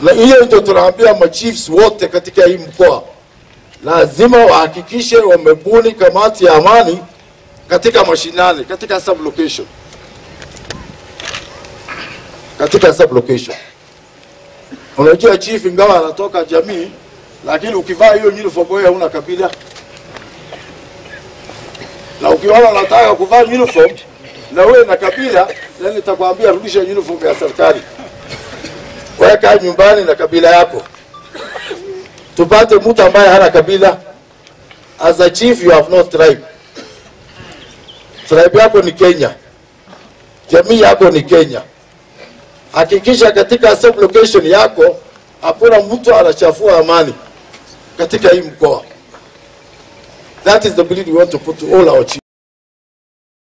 na hiyo ndio tunaambia machiefs wote katika hii mkoa, lazima wahakikishe wamebuni kamati ya amani katika mashinani, katika sub location, katika sub location. Unajua chief ingawa anatoka jamii, lakini ukivaa hiyo uniform wewe hauna kabila, na ukiona unataka kuvaa uniform na wewe na kabila, then nitakwambia rudisha uniform ya serikali, weka nyumbani na kabila yako, tupate mtu ambaye hana kabila. As a chief you have no tribe. Tribe yako ni Kenya, jamii yako ni Kenya. Hakikisha katika sub location yako hakuna mtu anachafua amani katika hii mkoa. That is the belief we want to put to all our chiefs.